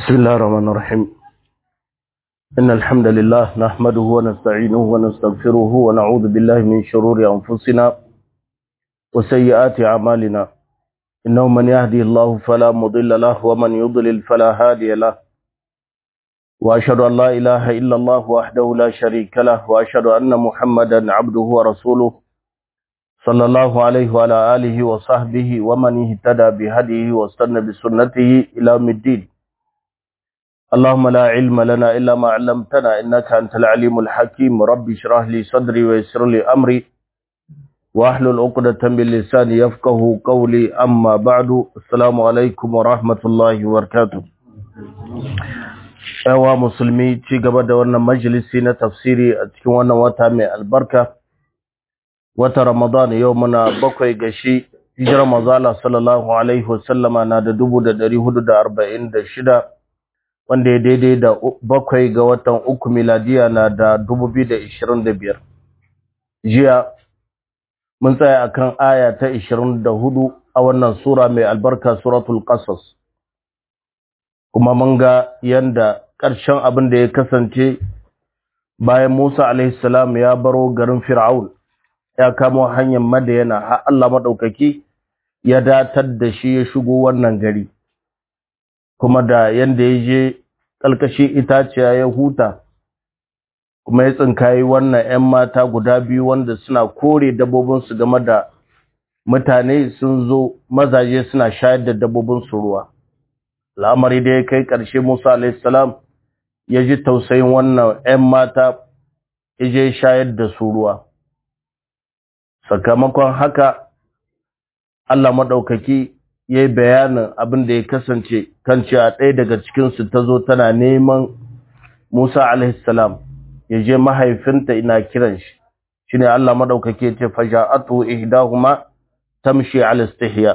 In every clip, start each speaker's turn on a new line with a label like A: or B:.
A: بسم الله الرحمن الرحيم إن الحمد لله نحمده ونستعينه ونستغفره ونعوذ بالله من شرور أنفسنا وسيئات أعمالنا إنه من يهدي الله فلا مضل له ومن يضلل فلا هادي له وأشهد أن لا إله إلا الله وحده لا شريك له وأشهد أن محمدا عبده ورسوله صلى الله عليه وعلى آله وصحبه ومن اهتدى بهديه واستنى بسنته إلى يوم الدين اللهم لا علم لنا إلا ما علمتنا إنك أنت العليم الحكيم رب اشرح لي صدري ويسر لي أمري واحلل عقدة من لساني يفقه قولي أما بعد السلام عليكم ورحمة الله وبركاته Yawa musulmi ci gaba da wannan majalisi na tafsiri a cikin wannan wata mai albarka wata Ramadan yau muna bakwai ga shi hijirar mazala sallallahu alaihi wasallama na da dubu da dari hudu da arba'in da shida wanda ya daidai da bakwai ga watan uku miladiya na da dubu biyu da ishirin da biyar jiya mun tsaya akan aya ta ishirin da hudu a wannan sura mai albarka suratul qasas kuma mun ga yanda ƙarshen abin da ya kasance bayan Musa alaihi salam ya baro garin Fir'aun ya kamo hanyar Madayana har Allah madaukaki ya datar da shi ya shigo wannan gari kuma da yanda ya je kalkashi itaciya ya huta kuma ya tsinkayi wannan 'yan mata guda biyu wanda suna kore dabbobinsu game da mutane sun zo mazaje suna shayar da dabbobinsu ruwa al'amari da ya kai ƙarshe Musa alaihissalam ya ji tausayin wannan 'yan mata ya je shayar da su ruwa sakamakon haka Allah maɗaukaki ya yi bayanin abin da ya kasance kan cewa ɗaya daga cikinsu ta zo tana neman Musa alaihissalam ya je mahaifinta ina kiran shi shi ne Allah maɗaukaki ya ce fasha'atu ihdahuma tamshi ala istihya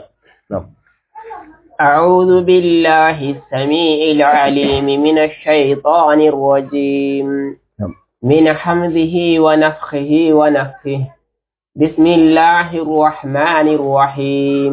B: أعوذ بالله السميع العليم من الشيطان الرجيم من حمده ونفخه ونفخه بسم الله الرحمن الرحيم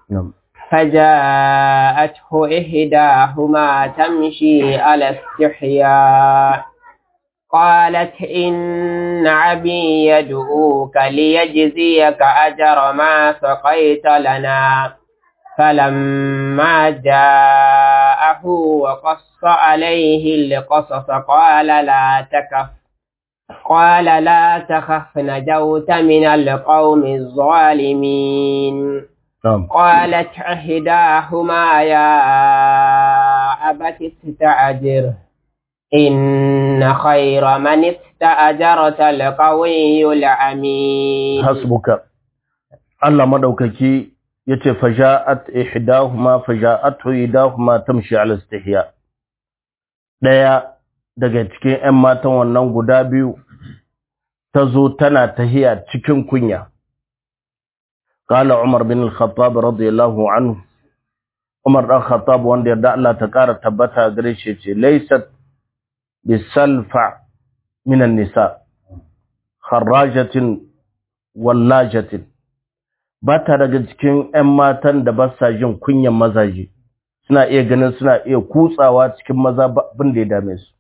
B: فجاءته إحداهما تمشي على استحياء قالت إن عبي يدعوك ليجزيك أجر ما سقيت لنا فلما جاءه وقص عليه القصص قال لا تكف قال لا تخف نجوت من القوم الظالمين قالت إحداهما يا أبت استعجر إن خير من استأجرت القوي العميد
A: حسبك الله مدوككي yace faja'at ihdahuma faja'atu idahuma tamshi ala istihya daya daga cikin ƴan matan wannan guda biyu tazo tana tahiya cikin kunya qala umar bin al-khattab radiyallahu anhu umar dan khattab wanda yarda Allah ta kara tabbata gare shi ce laysat bisalfa min an-nisa kharrajatin wallajatin ba ta daga cikin ‘yan matan da ba sa jin kunyan mazaje, suna iya ganin suna iya kutsawa cikin maza abin da ya dame su.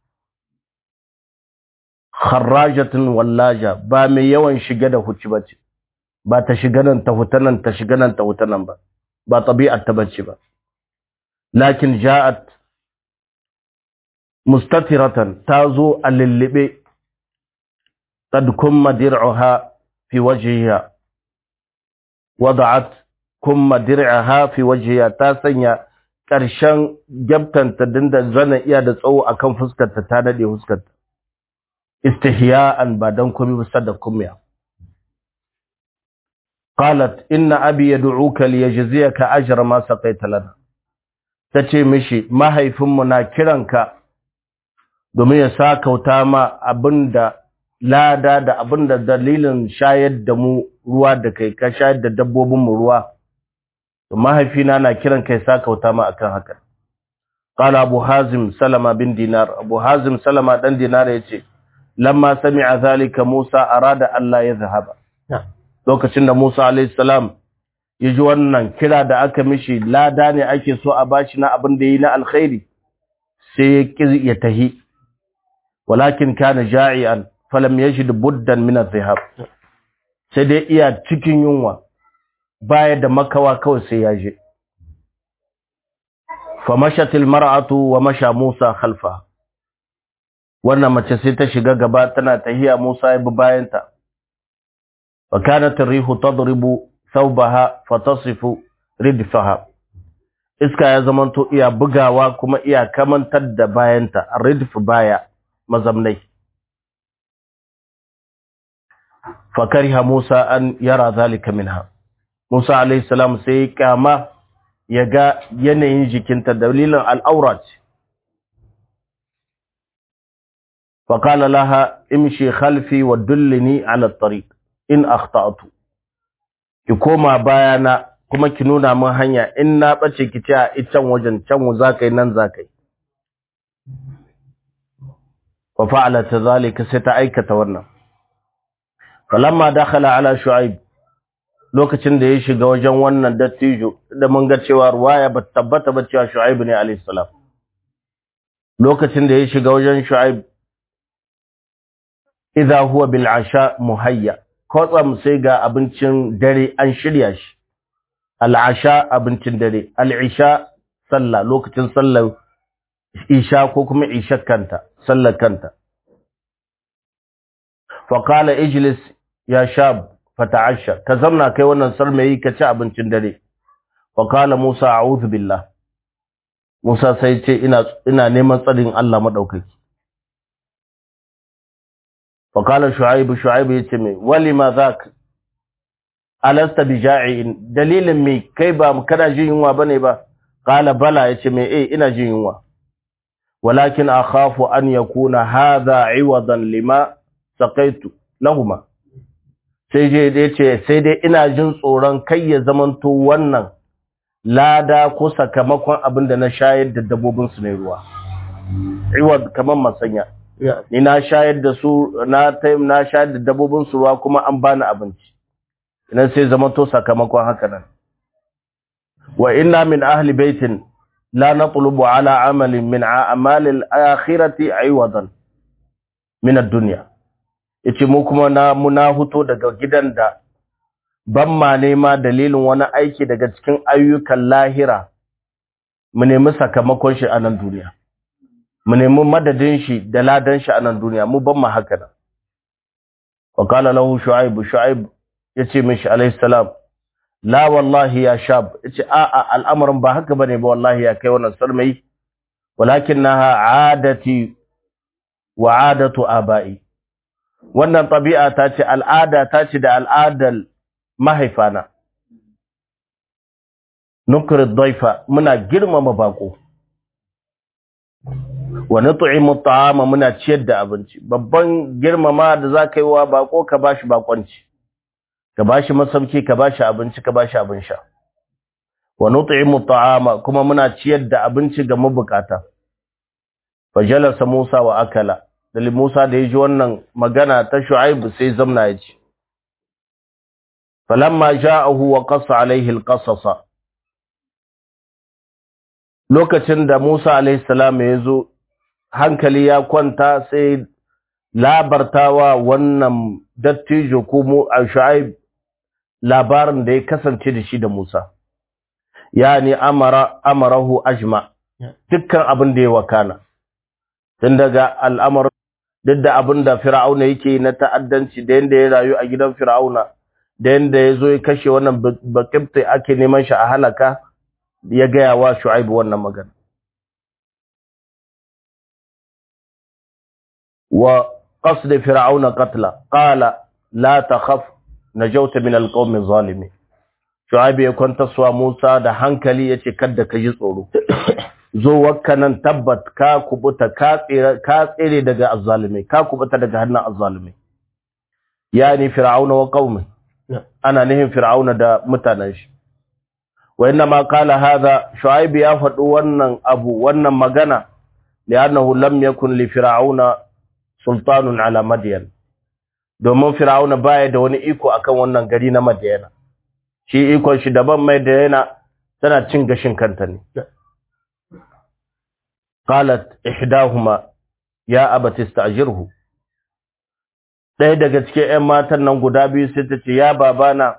A: Harrajatin wallaja ba mai yawan shige da huci ba ce, ba ta shiga nan ta huta nan ta shiga nan ta huta nan ba, ba ɗabi'ar ta bace ba. Lakin ja'at mustatiratan ta zo a lullube, qad kumma dir'uha fi wajhiha wada'at kuma dir'aha fi wajhiha ta sanya ƙarshen gyabtanta dinda zana iya da tsawo akan fuskarta ta dade fuskarta istihya'an ba dan komai bisa da kumya qalat inna abi yad'uka liyajziyaka ajra ma saqaita lana tace mishi mahaifinmu na kiranka domin ya sakauta ma abinda lada da abinda dalilin shayar da mu ruwa da kai ka shayar da dabbobin mu ruwa to mahaifina na kiran kai sakauta ma akan haka qala abu hazim salama bin dinar abu hazim salama dan dinar yace lamma sami'a zalika musa arada allah ya zahaba lokacin da musa alayhi salam yaji wannan kira da aka mishi lada ne ake so a bashi na abin da yi na alkhairi sai ya tahi walakin kana ja'ian falam yajid buddan min adh-dhahab sai dai iya cikin yunwa baya da makawa kawai sai ya je famashat almar'atu wa masha Musa khalfa wannan mace sai ta shiga gaba tana tahiya Musa ya bi bayanta wa kanat ar-rihu tadribu thawbaha fatasifu ridfaha iska ya zamanto iya bugawa kuma iya kamantar da bayanta ridf baya mazamnai fakariha Musa an yara zalika minha Musa alayhi salam sai kama ya ga yanayin jikinta dalilin al'aurat faqala laha imshi khalfi wa dullini ala at-tariq in akhta'tu ki koma bayana kuma ki nuna min hanya in na bace ki ta ican wajen can zakai nan zakai wa fa'alat zalika sai ta aikata wannan falamma dakhala ala shu'aib lokacin da ya shiga wajen wannan dattijo da mun ga cewa ruwaya ba tabbata ba cewa shu'aib ne alayhi salam lokacin da ya shiga wajen shu'aib idza huwa bil asha muhayya kotsam sai ga abincin dare an shirya shi al asha abincin dare al isha sallah lokacin sallar isha ko kuma isha kanta sallar kanta fa qala ijlis ya shab fata'asha ka zamna kai wannan sarmayi ka ci abincin dare wa qala musa a'udhu billah musa sai ce ina ina neman tsarin Allah madaukaki wa qala shu'aib shu'aib yace me walima zak alasta bija'iin dalilin me kai ba kana jin yunwa bane ba qala bala yace me eh ina jin yunwa walakin akhafu an yakuna hadha 'iwadan lima saqaitu lahumma sai je da ce sai dai ina jin tsoron kai ya zamanto wannan lada ko sakamakon abin da na shayar da dabbobin su ne ruwa iwad kamar masanya ni na shayar da su na taim na shayar da dabbobin su ruwa kuma an bani abinci ina sai zamanto sakamakon haka nan wa inna min ahli baitin la natlubu ala amalin min a'mal al-akhirati aywadan min ad-dunya yace mu kuma na muna huto daga gidan da ban ma nema dalilin wani aiki daga cikin ayyukan lahira mu nemi sakamakon shi a nan duniya mu nemi madadin shi da ladan shi a nan duniya mu ban ma haka nan wa qala lahu shu'aib shu'aib yace mishi alayhi salam la wallahi ya shab yace a a al'amarin ba haka bane ba wallahi ya kai wannan sarmai walakinaha adati wa adatu abai wannan tabi'a ta ce al'ada ta ce da al'adar mahaifana nukrir daifa muna girmama bako wa nut'imu at'ama muna ciyar da abinci babban girmama da zaka yi wa bako ka bashi bakonci ka bashi masauki ka bashi abinci ka bashi abin sha wa nut'imu at'ama kuma muna ciyar da abinci ga mabukata fajalasa Musa wa akala dalil Musa da yaji wannan magana ta Shu'aib sai zamna ya ci falamma ja'ahu wa qassa alaihi alqasasa lokacin da Musa alaihi salam ya zo hankali ya kwanta sai labartawa wannan dattijo ko mu Shu'aib labarin da ya kasance da shi da Musa yani amara amarahu ajma dukkan abin da ya wakana tun daga al'amar duk da abin da fir'auna yake na ta'addanci da yanda ya rayu a gidan fir'auna da yanda ya zo ya kashe wannan bakibtai ake neman shi a halaka ya gaya wa shu'aibu wannan magana wa qasd fir'auna qatla qala la takhaf najawta min alqawmi zalimin shu'aibu ya kwanta suwa Musa da hankali yace kada ka ji tsoro zo wakka nan tabbat ka kubuta ka tsere ka tsere daga azzalimai ka kubuta daga hannun azzalimai yani fir'auna wa qaumi ana nihin fir'auna da mutanen shi wa inna ma qala hadha shu'aib ya faɗi wannan abu wannan magana li'annahu lam yakun li fir'auna sultanun ala madyan domin fir'auna baya da wani iko akan wannan gari na madyana shi ikon shi daban mai da yana tana cin gashin kanta ne qalat ihdahuma ya abati ista'jirhu ɗaya daga cikin ƴan matan nan guda biyu sai ta ce ya babana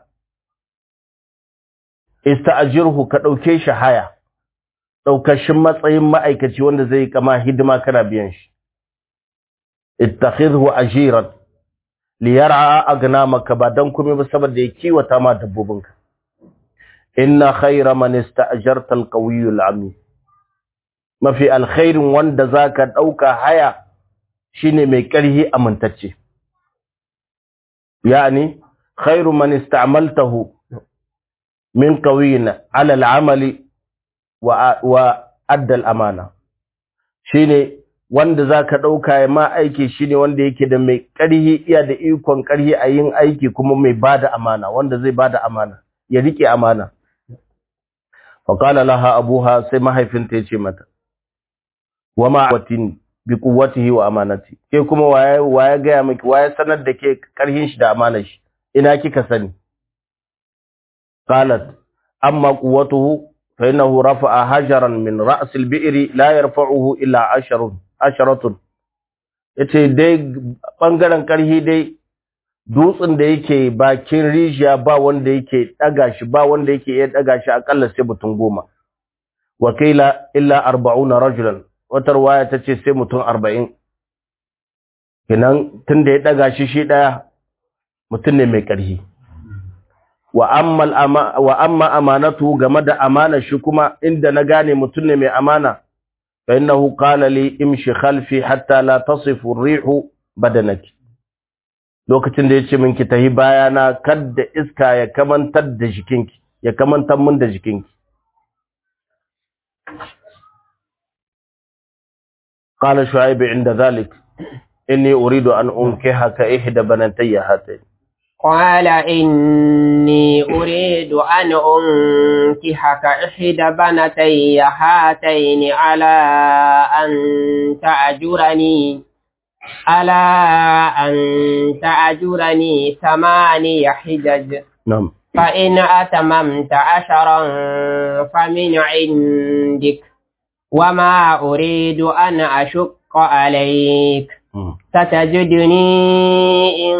A: ista'jirhu ka ɗauke shi haya ɗaukashin matsayin ma'aikaci wanda zai kama hidima kana biyan shi ittakhidhu ajiran liyar'a agnamaka ba dan kuma ba saboda ya kiwata ma dabbobinka inna khayra man ista'jarta al-qawiyyu al-amin mafi alkhairin wanda zaka dauka haya shine mai karhi amintacce yani khairu man ista'maltahu min qawiyyin 'ala al-'amali wa wa adda al-amana shine wanda za ka ɗauka ya ma aiki shi ne wanda yake da mai ƙarhi iya da ikon ƙarhi a yin aiki kuma mai ba da amana wanda zai ba da amana ya riƙe amana faƙala laha abuha sai mahaifinta ya ce mata wa ma'awatin bi kuwatihi wa amanati ke kuma waye waye gaya miki waye sanar da ke ƙarhin shi da amanar shi ina kika sani qalat amma quwwatuhu fa innahu rafa'a hajaran min ra's al-bi'ri la yarfa'uhu illa asharun asharatun yace dai bangaren karhi dai dutsen da yake bakin rijiya ba wanda yake daga shi ba wanda yake iya daga shi akalla sai mutum goma wakila illa 40 rajulan wata riwaya tace sai mutum 40 kinan tunda ya daga shi shi daya mutum ne mai karhi wa amma wa amma amanatu game da amana shi kuma inda na gane mutum ne mai amana فإنه قال لي امشي خلفي حتى لا تصف الريح بدنك lokacin da yace minki tahi bayana kadda iska ya kamantar da jikinki ya kamantar mun da jikinki qala shu'aib inda zalik inni uridu an unkihaka ihda banatayya hatayn
B: قال إني أريد أن أنكحك إحدى بنتي هاتين على أن تأجرني على أن تأجرني ثماني حجج
A: نعم
B: فإن أتممت عشرا فمن عندك وما أريد أن أشق عليك ستجدني إن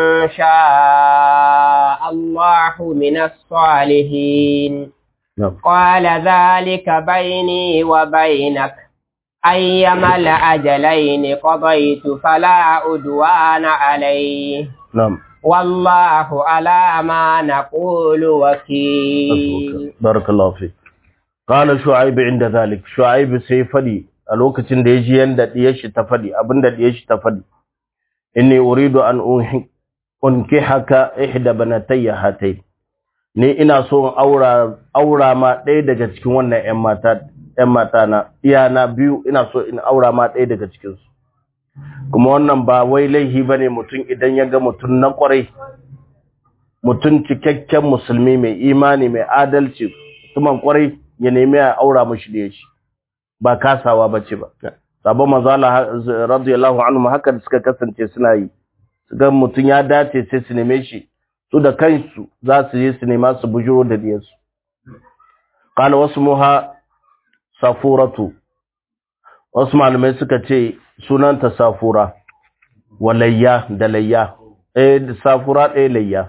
B: شاء الله من الصالحين
A: نعم
B: قال ذلك بيني وبينك أيما الأجلين قضيت فلا أدوان عليه
A: نعم
B: والله على ما نقول وكيل
A: بارك الله فيك قال شعيب عند ذلك شعيب سيفدي a lokacin da ya ji yanda diyar shi ta fadi abinda diyar shi ta fadi inni uridu an unki haka ihda banatayya hatai ni ina so in aura aura ma ɗaya daga cikin wannan ƴan mata ƴan mata na iyana biyu ina so in aura ma ɗaya daga cikin su kuma wannan ba wai laihi bane mutum idan ya ga mutum na kwarai mutum cikakken musulmi mai imani mai adalci mutumin kwarai ya nemi ya aura mishi da shi ba kasawa bace ba sabon mazala radiyallahu anhu haka da suka kasance suna yi su ga mutum ya dace sai su neme shi su da kansu za su yi su nema su bujuro da diyarsu qala wasmuha safuratu wasu malamai suka ce sunanta safura walayya da layya eh safura ɗaya layya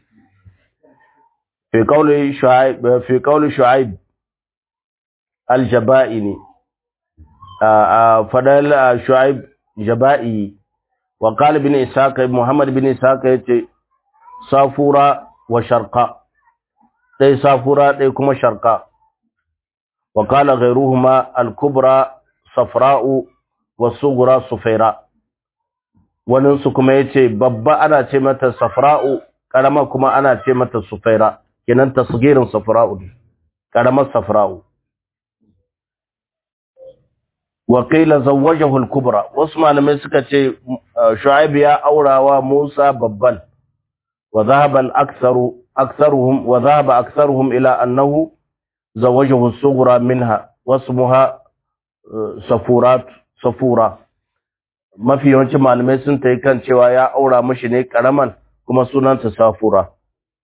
A: fi qawli shu'aib fi qawli shu'aib al-jaba'ini fadal shu'aib jaba'i wa qala ibn ishaq muhammad ibn ishaq yace safura wa sharqa dai safura dai kuma sharqa wa qala ghayruhuma al-kubra safra'u wa sughra sufaira wannan su kuma yace babba ana ce mata safra'u karama kuma ana ce mata sufaira kenan tasgirin safra'u karamar safra'u waƙila zawwajahu al-kubra wasu malamai suka ce shu'aib ya aurawa Musa babban wa dhahaba al-aktharu aktharuhum wa dhahaba aktharuhum ila annahu zawwajahu as-sughra minha wasmuha safurat safura mafi yawancin malamai sun tayi kan cewa ya aura mishi ne karaman kuma sunanta safura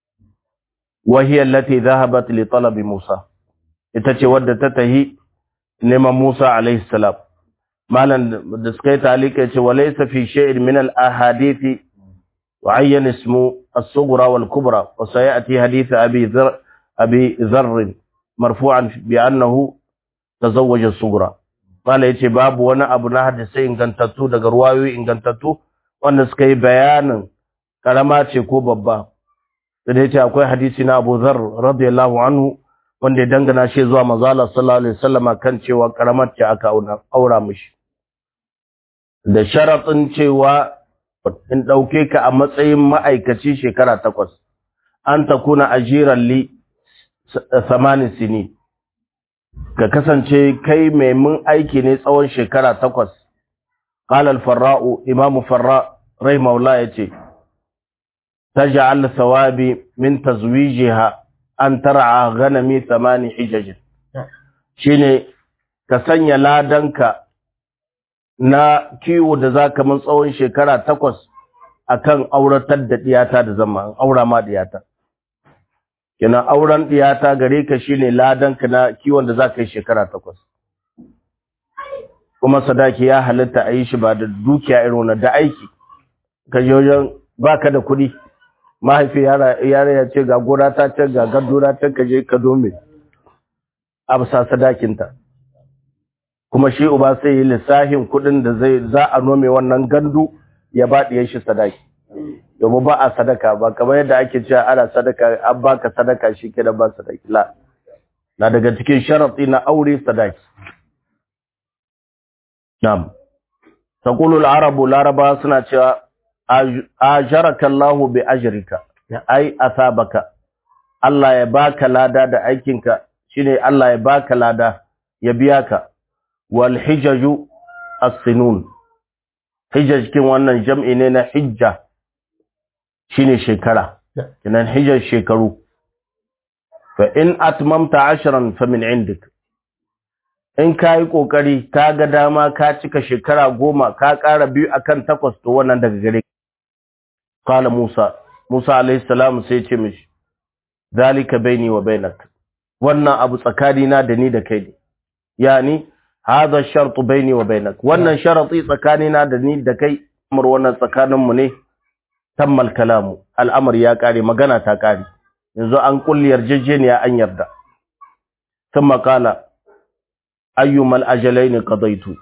A: wa hiya allati dhahabat li talabi Musa ita ce wadda ta tahi neman Musa alaihi salam malan da suka yi talika ce walaysa fi shay'in min al ahadithi wa ayyan ismu as-sughra wal kubra wa sayati hadith abi dharr abi dharr marfu'an bi annahu tazawwaja as-sughra mala yace babu wani abu na hadisi ingantattu daga ruwayoyi ingantattu wanda suka yi bayanin karama ce ko babba da yace akwai hadisi na Abu Dharr radiyallahu anhu wanda ya dangana shi zuwa manzo Allah sallallahu alaihi wasallam kan cewa karamar ce aka aura mishi da sharaɗin cewa in ɗauke ka a matsayin ma'aikaci shekara takwas an ta kuna ajiran li samanin sini ka kasance kai mai mun aiki ne tsawon shekara takwas ƙalal farra'u imamu farra rai maula ya ce ta ja'al sawabi min tazwijiha an tar'a ganami samani hijajin shine ka sanya ladanka na kiwo da za ka mun tsawon shekara takwas a kan auratar da ɗiyata da zama aura ma ɗiyata. Kina auren ɗiyata gare ka shi ne ladanka na kiwon da za ka yi shekara takwas. Kuma sadaki ya halitta a yi shi ba da dukiya irin da aiki, ka je wajen ba ka da kuɗi, mahaifi yara ya ce ga gora ta ce ga gardura ta ka je ka dome, a bisa sadakinta. kuma shi uba sai yi lissahin kudin da zai za a nome wannan gandu ya ba ɗiyan shi sadaki domin ba a sadaka ba kamar yadda ake cewa ana sadaka an baka sadaka shi ke da ba sadaki la na daga cikin sharaɗi na aure sadaki na'am taqulu al-arabu laraba suna cewa ajaraka Allahu bi ajrika ai asabaka Allah ya baka lada da aikinka shine Allah ya baka lada ya biya ka wal hijaju as-sinun hijaj kin wannan jam'i ne na hijja shine shekara kinan hijaj shekaru fa in atmamta ashran fa min indik in kai kokari ka ga dama ka cika shekara goma ka ƙara biyu akan takwas to wannan daga gare qala musa musa alayhi salam sai ce mishi zalika baini wa bainak wannan abu tsakanina da ni da kai ne yani هذا الشرط بيني وبينك wannan sharati tsakanina da ni da kai amur wannan tsakanin mu ne tammal kalamu al'amar ya kare magana ta kare yanzu an kulli yarjejeniya an yarda thumma qala ayyumal ajalain qadaitu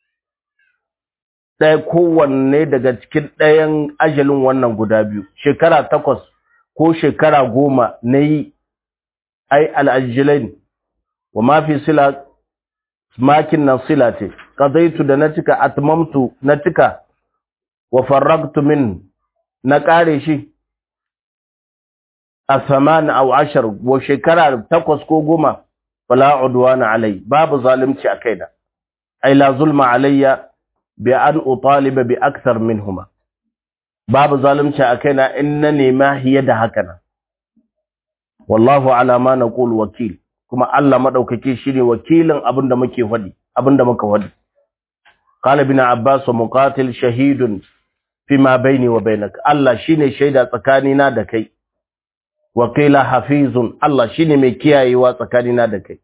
A: dai kowanne daga cikin ɗayan ajalin wannan guda biyu shekara takwas ko shekara goma nayi ai al ajalain wa ma fi sila makin nan sila ce qadaitu da na cika atmamtu na cika wa farragtu min na kare shi a saman aw ashar wa shekara takwas ko goma fala udwana alai babu zalunci a kaina ai la zulma alayya bi an utaliba bi akthar minhuma babu zalunci a kaina in na nema hiya da haka nan wallahu ala ma naqul wakil kuma Allah madaukake shine wakilin abinda muke fadi abinda muka fadi qala ibn abbas wa muqatil shahidun fima baini wa bainak Allah shine shaida tsakanina da kai wakila hafizun Allah shine mai kiyayewa tsakanina da kai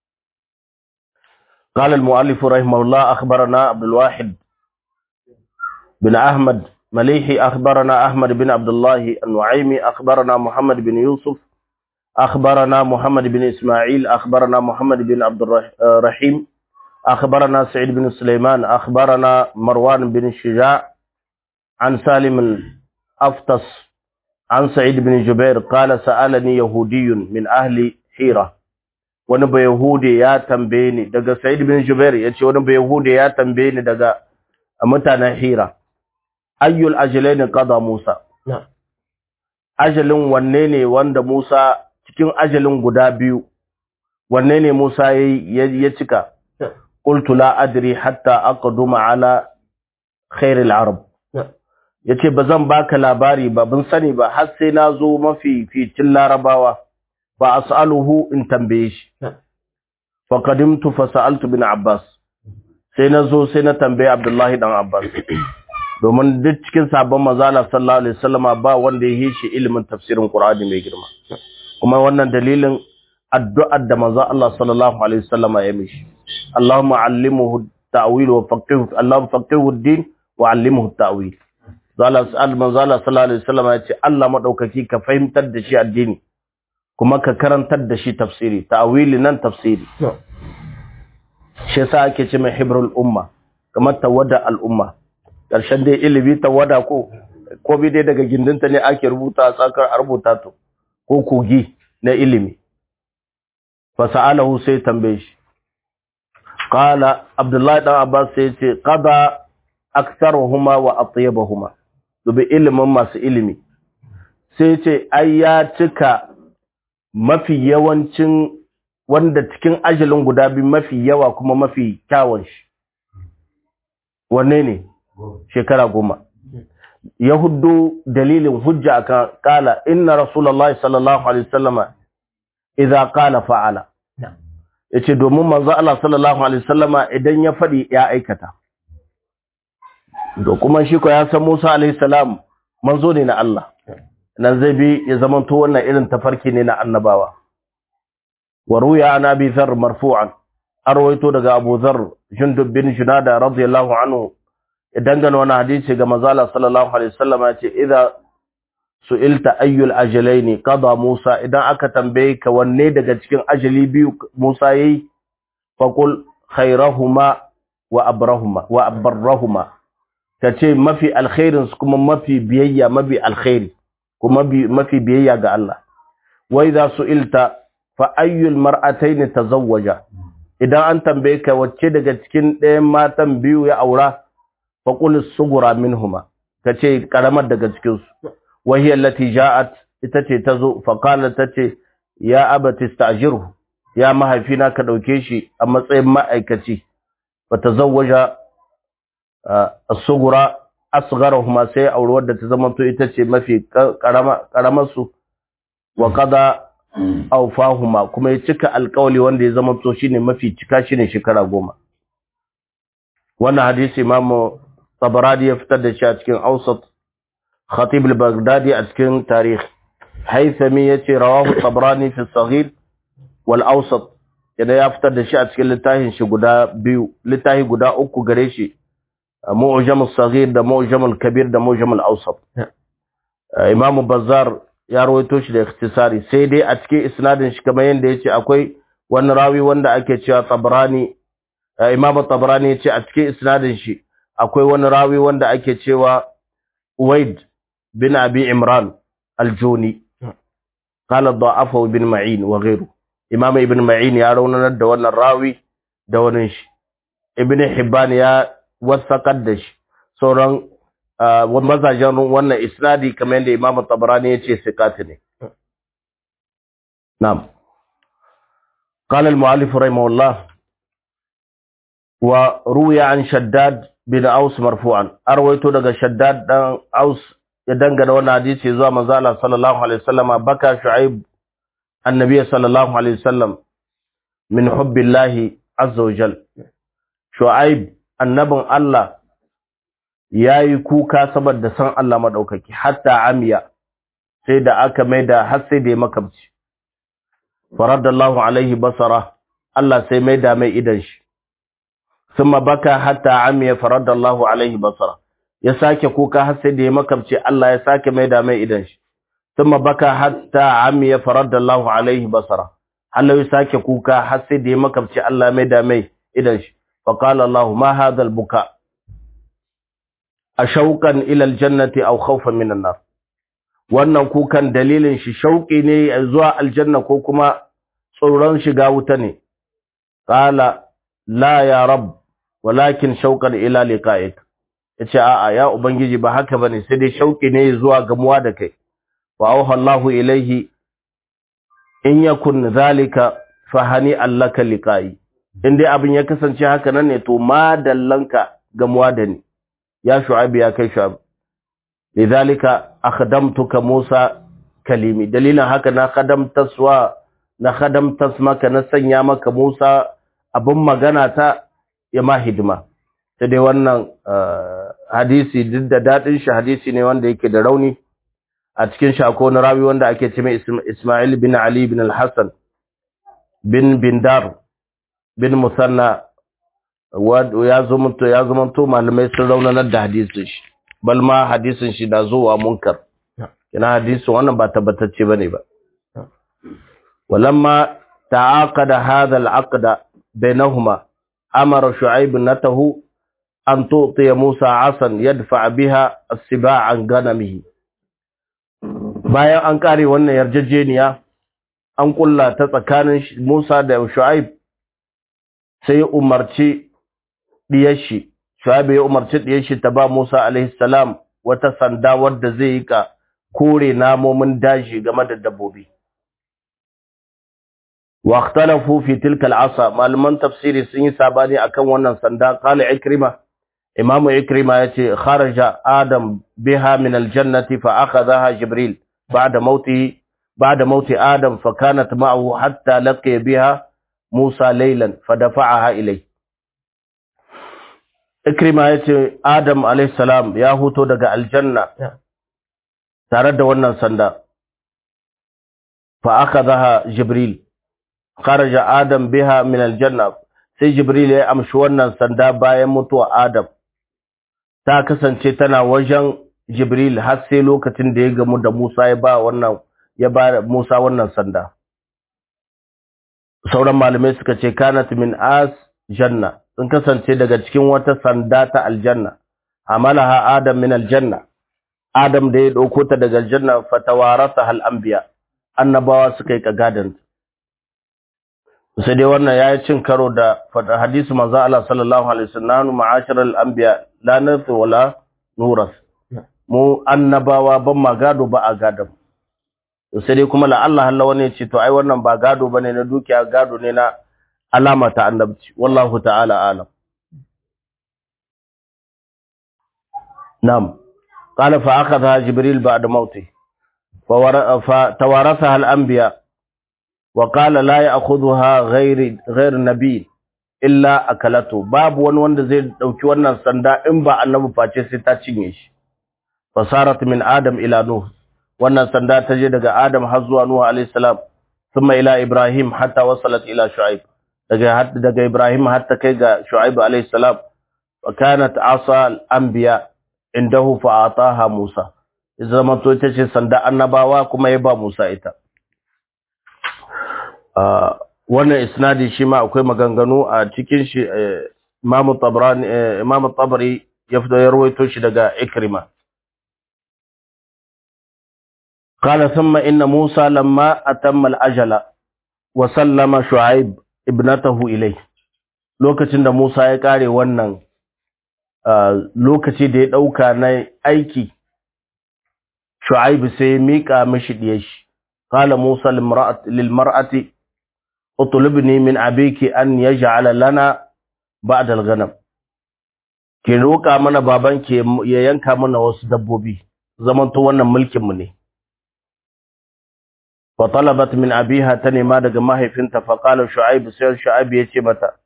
A: قال المؤلف رحمه الله أخبرنا عبد الواحد بن أحمد مليحي أخبرنا أحمد بن عبد الله النعيمي أخبرنا محمد بن يوسف أخبرنا محمد بن إسماعيل أخبرنا محمد بن عبد الرحيم أخبرنا سعيد بن سليمان أخبرنا مروان بن الشجاع عن سالم الأفطس عن سعيد بن جبير قال سألني يهودي من أهل حيرة wani bai Yahudi ya tambaye ni daga Sa'id bin Jubair yace wani bai Yahudi ya tambaye ni daga mutanen Hira ayyul ajlain qada Musa ajalin wanne ne wanda Musa cikin ajalin guda biyu wanne ne Musa ya cika qultu la adri hatta aqduma ala khair al-arab yace bazan baka labari ba bin sani ba har sai na zo mafi fitin larabawa ba as'aluhu in tambaye shi fa qadimtu fa sa'altu bin abbas sai na zo sai na tambaye abdullahi dan abbas domin duk cikin sabon manzala sallallahu alaihi wasallama ba wanda ya yi shi ilimin tafsirin qur'ani mai girma kuma wannan dalilin addu'ar da manzo Allah sallallahu alaihi wasallama ya mishi Allahumma allimhu ta'wil wa faqihu Allahumma faqihu ad-din wa allimhu ta'wil zalla manzo Allah sallallahu alaihi wasallam ya ce Allah madaukaki ka fahimtar da shi addini kuma ka karantar da shi tafsiri ta'wili nan tafsiri shi yasa ake ce mai hibrul umma kamar tawada al'umma ƙarshen dai ilimi tawada ko ko bi dai daga gindinta ne ake rubuta a tsakar a rubuta to ko kogi na ilimi fa sa'alahu sai tambaye shi qala abdullahi dan abbas sai ce qada aktharuhuma wa atyabahuma dubi ilimin masu ilimi sai ce ai ya cika mafi yawancin wanda cikin ajalin guda biyu mafi yawa kuma mafi kyawun shi wanne ne shekara goma ya hudu dalilin hujja akan kala inna rasulullahi sallallahu alaihi wasallama idza qala fa'ala yace domin manzo Allah sallallahu alaihi wasallama idan ya fadi ya aikata to kuma shi ko ya san Musa alaihi salam manzo ne na Allah nan zai bi ya zamanto wannan irin tafarki ne na annabawa wa ruya an abi dharr marfu'an arwayto daga abu dharr jundub bin junada radiyallahu anhu dangane wani hadisi ga manzala sallallahu alaihi wasallam ya ce idza su'ilta ayyul ajalaini qada Musa idan aka tambaye ka wanne daga cikin ajali biyu Musa yayi faqul khairahuma wa abrahuma wa abarrahuma kace mafi alkhairin su kuma mafi biyayya mafi alkhairi kuma mafi biyayya ga Allah wa idza su'ilta fa ayyul mar'atayn tazawwaja idan an tambaye ka wacce daga cikin ɗayan matan biyu ya aura faƙul sugura minhuma ta ce ƙaramar daga cikinsu wahiyar lati ja'at ita ce ta zo faƙalar ta ce ya abati stajiru ya mahaifina ka ɗauke shi a matsayin ma'aikaci ba ta zauwaja a sugura asgara kuma sai auri wadda ta zama to ita ce mafi ƙaramarsu wa kada aufahuma kuma ya cika alƙawali wanda ya zama to shine mafi cika shine shekara goma wannan hadisi imamu tabarani ya fitar da shi a cikin ausat khatib al-baghdadi a cikin tarikh haythami yace rawahu tabarani fi saghir wal awsat yana ya fitar da shi a cikin littafin shi guda biyu littafi guda uku gare shi mu'jam as-saghir da mu'jam al-kabir da mu'jam al-awsat imamu bazzar ya rawaito shi da ikhtisari sai dai a cikin isnadin shi kamar yanda yace akwai wani rawi wanda ake cewa tabarani imamu tabarani yace a cikin isnadin shi akwai wani rawi wanda ake cewa Uwaid bin Abi Imran al-Juni qala da'afa ibn Ma'in wa ghayru Imam Ibn Ma'in ya raunanar da wannan rawi da wannan shi Ibn Hibban ya wasaqar da shi sauran mazajen wannan isnadi kamar yadda Imam Tabarani ya ce sikat ne Na'am قال المؤلف رحمه الله وروي عن شداد bin Aus marfu'an arwaito daga Shaddad dan Aus ya dangana wannan hadisi zuwa manzo Allah sallallahu alaihi wasallama baka Shu'aib annabi sallallahu alaihi wasallam min hubbillahi azza wa jal Shu'aib annabin Allah yayi kuka saboda san Allah madaukaki hatta amiya sai da aka maida har sai da ya makabci faradallahu alaihi basara Allah sai maida mai idan shi ثم بكى حتى عمي فرد الله عليه بصره ya sake kuka har sai da ya makabce Allah ya sake mai da mai idan shi thumma baka hatta amiya faradda Allah alaihi basara Allah ya sake kuka har sai da ya makabce Allah mai da mai idan shi fa qala Allah ma hadha al-buka ashauqan ila al-jannati aw khawfan min an-nar wannan kukan dalilin shi shauki ne zuwa aljanna ko kuma tsoron shiga wuta ne qala la ya rabb walakin shauqan ila liqa'ik yace a'a ya ubangiji ba haka bane sai dai shauki ne zuwa gamuwa da kai wa auha Allahu ilaihi in yakun zalika fahani allaka liqa'i in dai abin ya kasance haka nan ne to ma dallanka gamuwa da ni ya shu'abi ya kai shu'abi lidhalika akhdamtuka Musa kalimi dalilin haka na khadamtaswa na khadamtas maka na sanya maka Musa abin magana ta ya ma hidima sai dai wannan hadisi duk da dadin shi hadisi ne wanda yake da rauni a cikin shi akwai wani rawi wanda ake ce mai Ismail bin Ali bin Al-Hasan bin Bindar bin musanna ya zumunto ya zumunto malamai sun raunanar da hadisin shi bal ma hadisin shi da zuwa munkar kina hadisin wannan ba tabbatacce bane ba walamma ta'aqada hadha al-aqd bainahuma amara shu'aib natahu an tu'ti Musa asan yadfa biha as-siba' an ganamihi bayan an kare wannan yarjejeniya an kulla ta tsakanin Musa da Shu'aib sai umarci diyar shi Shu'aib ya umarci diyar shi ta ba Musa alaihi salam wata sanda wadda zai yi ka kore namomin daji game da dabbobi wa ikhtalafu fi tilka al'asa malaman tafsiri sun yi sabani akan wannan sanda qala ikrima imam ikrima yace kharaja adam biha min aljannati fa akhadhaha jibril ba'da mauti ba'da mauti adam fa kanat ma'ahu hatta laqiya biha musa laylan fa dafa'aha ilayhi Ikrima ya ce Adam salam ya huto daga aljanna tare da wannan sanda. Fa aka zaha Jibril, kharaja Adam biha min aljanna, sai Jibril ya amshi wannan sanda bayan mutuwa Adam. Ta kasance tana wajen Jibril har sai lokacin da ya gamu da Musa ya ba wannan ya ba Musa wannan sanda. Sauran malamai suka ce kanat min as janna sun kasance daga cikin wata sanda ta aljanna amalaha adam min aljanna adam da ya dauko ta daga aljanna fatawarasa hal anbiya annabawa suka yi kagadan sai dai wannan yayi cin karo da hadisi manzo Allah sallallahu alaihi wasallam ma'ashar al anbiya la nasu wala nuras mu annabawa ban ma gado ba a gadon sai dai kuma la Allah Allah wani ya ce to ai wannan ba gado bane na dukiya gado ne na alama ta annabci wallahu ta'ala alam na'am qala fa akhadha jibril ba'da mauti fa tawarathaha al-anbiya wa qala la ya'khudhuha ghayr ghayr nabiy illa akalatu babu wani wanda zai dauki wannan sanda in ba annabi face sai ta cinye shi fasarat min adam ila nuh wannan sanda ta je daga adam har zuwa nuh alayhi salam thumma ila ibrahim hatta wasalat ila shu'aib daga daga Ibrahim har ta kai ga Shu'aib alayhi salam wa kanat asa al-anbiya indahu fa ataha Musa zama to ita ce sanda annabawa kuma ya ba Musa ita wannan isnadi shi ma akwai maganganu a cikin shi Imam Tabrani Imam Tabari ya fito ya rawaito shi daga Ikrima قال ثم إن موسى لما أتم الأجل وسلم شعيب ibnatahu ilai lokacin da Musa ya kare wannan lokaci da ya dauka na aiki Shu'aib sai ya mika mishi diyar shi qala Musa lil mar'ati utlubni min abiki an yaj'ala lana ba'da al-ghanam ki roka mana baban ki ya yanka mana wasu dabbobi zaman to wannan mulkin mu ne فطلبت من أبيها تنما daga mahaifinta فقال شعيب sai شعيب yace mata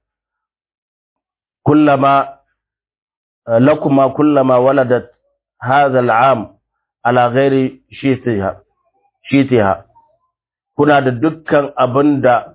A: كلما لكما كلما ولدت هذا العام على غير شيتها شيتها kuna da dukkan abinda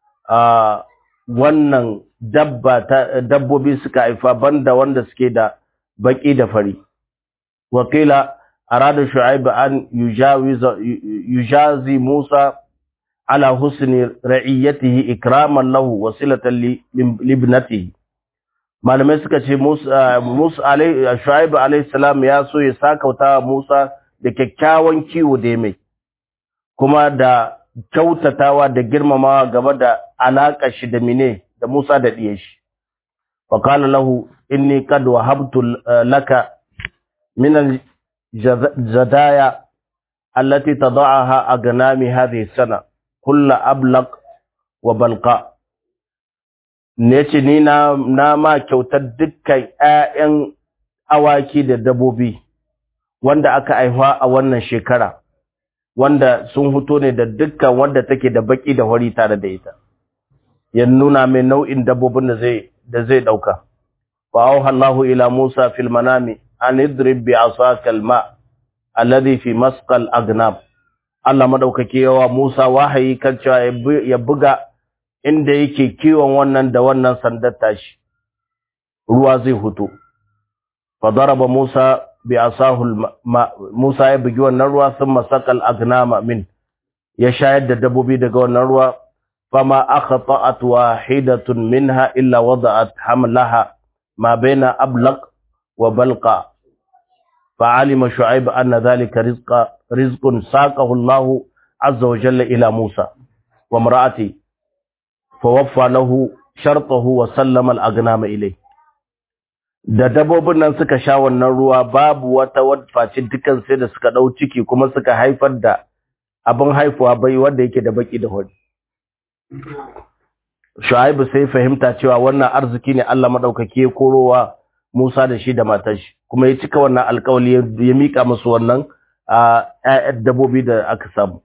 A: wannan dabba dabbobi suka haifa banda wanda suke da baki da fari wakila أراد شعيب أن يجاوز يجازي موسى على حسن رعيته إكراما له وصلة لابنته malamai suka ce Musa alai Shu'aib alayhi salam ya so ya sakauta Musa da kyakkyawan kiwo da mai kuma da kyautatawa da girmamawa game da alaka shi da mine da Musa da diye shi wa qala lahu inni qad wahabtu laka min الزدايا التي تضعها أغنامي هذه السنة كل أبلق وبلقاء Nece ni na, na ma kyautar dukkan ‘ya'yan awaki da dabobi wanda aka aihuwa a wannan shekara, wanda sun fito ne da dukkan wanda take da baki da wari tare da ita, ya nuna mai nau'in dabobin da zai, da zai ɗauka. Fa'auha Allahu ila Musa fil manami an idrib bi asaka alma alladhi fi masqal agnab Allah madaukake yawa Musa wahayi kan cewa ya buga inda yake kiwon wannan da wannan sandar tashi ruwa zai huto fa daraba Musa bi asahu Musa ya bugi wannan ruwa sun masakal agnama min ya shayar da dabbobi daga wannan ruwa fama akhata'at wahidatun minha illa wada'at hamlaha ma baina ablaq wa balqa فعلم شعيب أن ذلك رزق رزق ساقه الله عز وجل إلى موسى وامرأته فوفى له شرطه وسلم الأغنام إليه da dabbobin nan suka sha wannan ruwa babu wata wadfaci dukan sai da suka dau ciki kuma suka haifar da abin haifuwa bai wanda yake da baki da hori Shu'aibu sai fahimta cewa wannan arziki ne Allah madaukake ya korowa Musa da shi da matar shi kuma ya cika wannan alƙawali ya mika musu wannan a ƴaƴan dabbobi da aka samu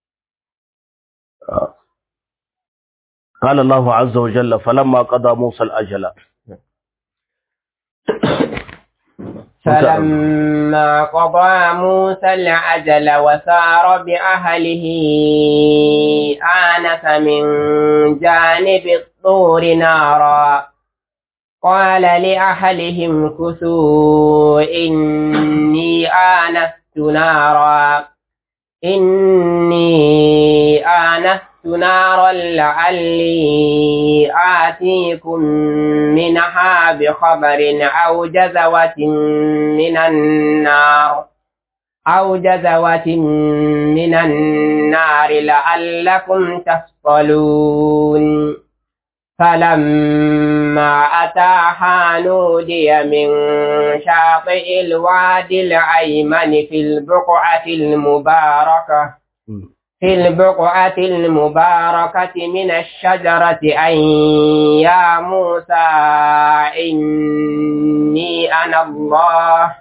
A: قال الله عز وجل فلما قضى موسى الأجل
B: فلما قضى موسى العجل وسار بأهله آنس من جانب الطور نارا قال لأهلهم كثوا إني آنست نارا إني آنست نارا لعلي آتيكم منها بخبر أو جزوة من النار أو جزوة من النار لعلكم تصطلون فلما أتاها نودي من شاطئ الوادي الأيمن في البقعة المباركة في البقعة المباركة من الشجرة أن يا موسى إني أنا الله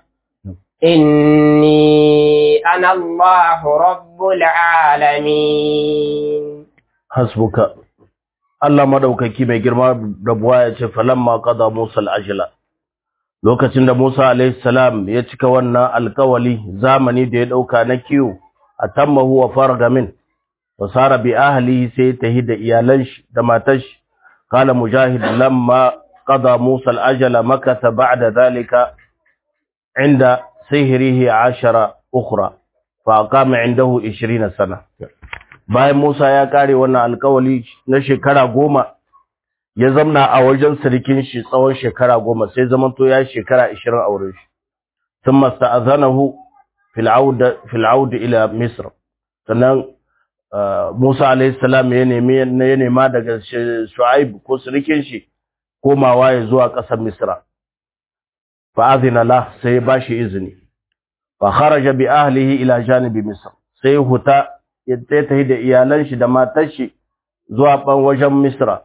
B: إني أنا الله رب العالمين
A: حسبك Allah madaukaki mai girma da buwa ya ce falamma qada Musa al-ajla lokacin da Musa alayhi salam ya cika wannan alkawali zamani da ya dauka na kiyo atammahu wa farga min wa sara bi ahlihi sai tahi da iyalan shi da matar shi qala mujahid lamma qada Musa al-ajla makata ba'da dhalika inda sihrihi 10 ukhra fa aqama indahu 20 sana bayan Musa ya kare wannan alkawali na shekara goma ya zamna a wajen sarkin shi tsawon shekara goma sai zamanto ya shekara ishirin a wurin shi sun masta'azanahu fil aud ila misr sannan Musa alayhi salam ya nemi ya nema daga Shu'aib ko sarkin shi komawa ya zuwa ƙasar Misra fa azina la sai ya bashi izini fa kharaja bi ahlihi ila janibi misr sai huta ya tafi da iyalan shi da matar shi zuwa ban wajen Misra.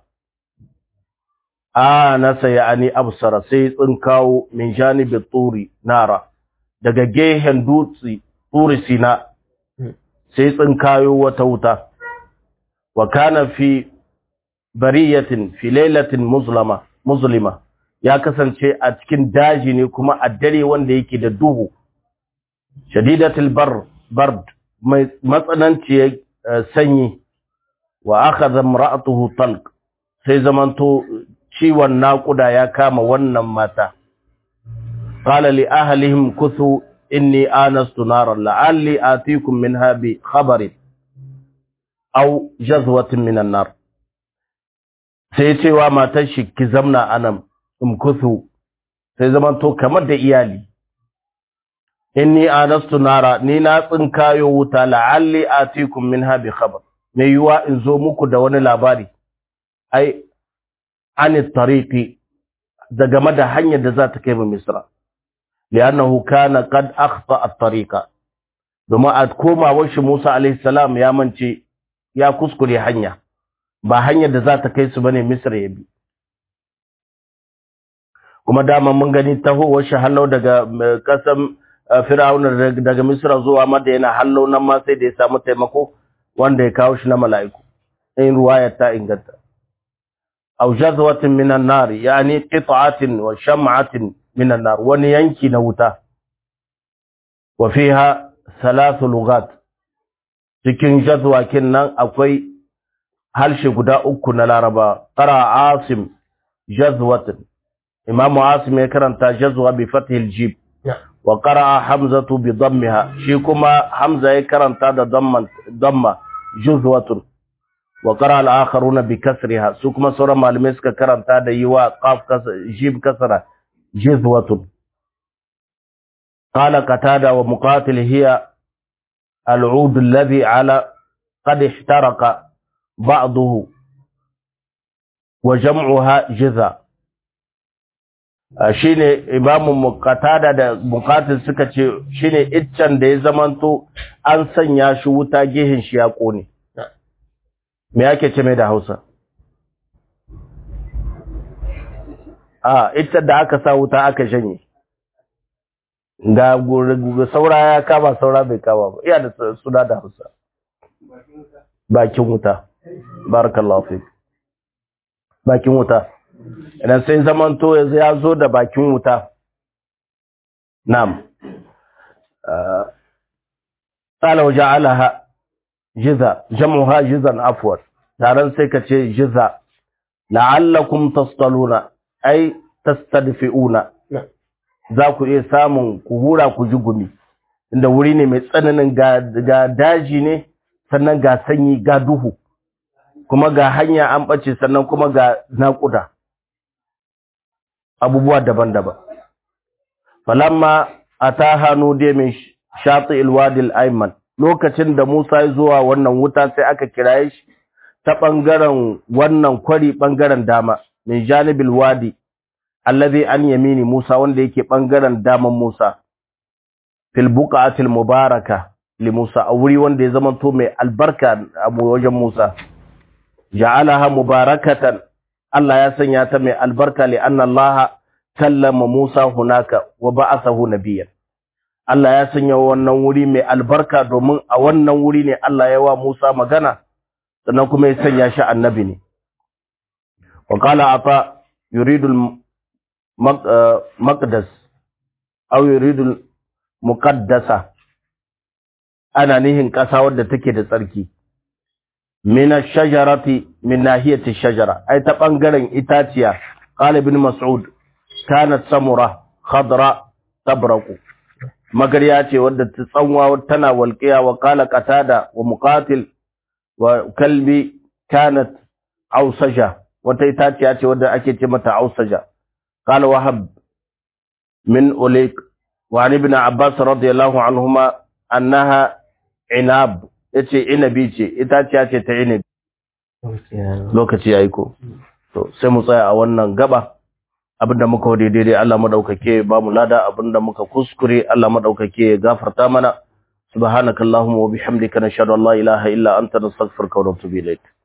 A: A nasa ya'ani absara sai tsinkawo min janibi turi nara daga gehen dutse turi sina sai tsinkayo wata wuta. Wa kana fi bariyatin fi lailatin muslima muslima ya kasance a cikin daji ne kuma a dare wanda yake da duhu. Shadidatul bar bard mai matsananciyar sanyi wa aka zamra'atuhu talq sai zamanto ciwon naƙuda ya kama wannan mata qala li ahlihim kuthu inni anastu naran la'alli atikum minha bi khabarin aw jazwatin minan nar sai cewa matar shi ki zamna anan um kuthu sai zamanto kamar da iyali inni anastu nara ni na tsinkayo wuta la'alli atikum minha bi khabar me yuwa in zo muku da wani labari ai an tariqi da game da hanyar da za ta kai mu misra li'annahu kana qad akhta at-tariqa domin a komawar shi Musa alaihi salam ya mance ya kuskure hanya ba hanyar da za ta kai su bane misra ya bi kuma dama mun gani tahowar shi hallau daga kasan Fir'auna daga Misra zuwa Madina hallo nan ma sai da ya samu taimako wanda ya kawo shi na mala'iku. In ruwaya ta inganta. Aw jazwatin minan nar yani qit'atin wa sham'atin minan nar wani yanki na wuta. Wa fiha thalathu lughat. Cikin jazwa nan akwai halshe guda uku na laraba qara asim jazwatan imamu asim ya karanta jazwa bi fathil jib wa qara hamzatu bi dammiha shi kuma hamza ya karanta da damman damma juzwatun wa qara al-akharuna bi kasriha su kuma sauran malamai suka karanta da yiwa qaf jib kasra juzwatun قال قتادة ومقاتل هي العود الذي على قد احترق بعضه وجمعها جذا shine imamu qatada da muqatil suka ce shine iccen da ya zamanto an sanya shi wuta gehin shi ya kone me yake ce mai da Hausa a iccen da aka sa wuta aka shanye ga saura ya kama saura bai kama ba iya da suna da hausa bakin wuta barakallahu fi bakin wuta idan sai zamanto yanzu ya zo da bakin wuta na'am tsala waje alaha jiza jam'uha jizan afwar taron sai ka ce jiza la'allakum tastaluna ai tastadfi'una za ku iya samun ku hura ku ji gumi inda wuri ne mai tsananin ga daji ne sannan ga sanyi ga duhu kuma ga hanya an ɓace sannan kuma ga naƙuda abubuwa daban-daban falamma a ta hannu dai mai shatsi ilwadil aiman lokacin da musa ya zuwa wannan wuta sai aka kiraye shi ta ɓangaren wannan kwari ɓangaren dama min janibil wadi allazi an yamini Musa wanda yake bangaren daman Musa fil buqatil mubaraka li Musa a wuri wanda ya zamanto mai albarka a wajen Musa ja'alaha mubarakatan Allah ya sanya ta mai albarka li anna Allah kallama Musa hunaka wa ba'athahu nabiyyan Allah ya sanya wannan wuri mai albarka domin a wannan wuri ne Allah ya wa Musa magana sannan kuma ya sanya shi annabi ne wa qala ata yuridu maqdas aw yuridu muqaddasa ana nihin ƙasa wadda take da tsarki min ash-shajarati min nahiyati ash-shajara ai ta bangaren itaciya qala ibn mas'ud kanat samura khadra tabraqu magariya ce wadda ta tsanwa tana walqiya wa qala qatada wa muqatil wa kalbi kanat ausaja wata itaciya ce wadda ake ce mata ausaja قال وهب من أوليك وعن ابن عباس رضي الله عنهما أنها عناب yace inabi ce ita ce ce ta inabi lokaci yayi ko to sai mu tsaya a wannan gaba abinda muka wade daidai Allah madaukake ba mu lada abinda muka kuskure Allah madaukake ya gafarta mana subhanakallahumma wa bihamdika nashhadu an la ilaha illa anta nastaghfiruka wa natubu ilayk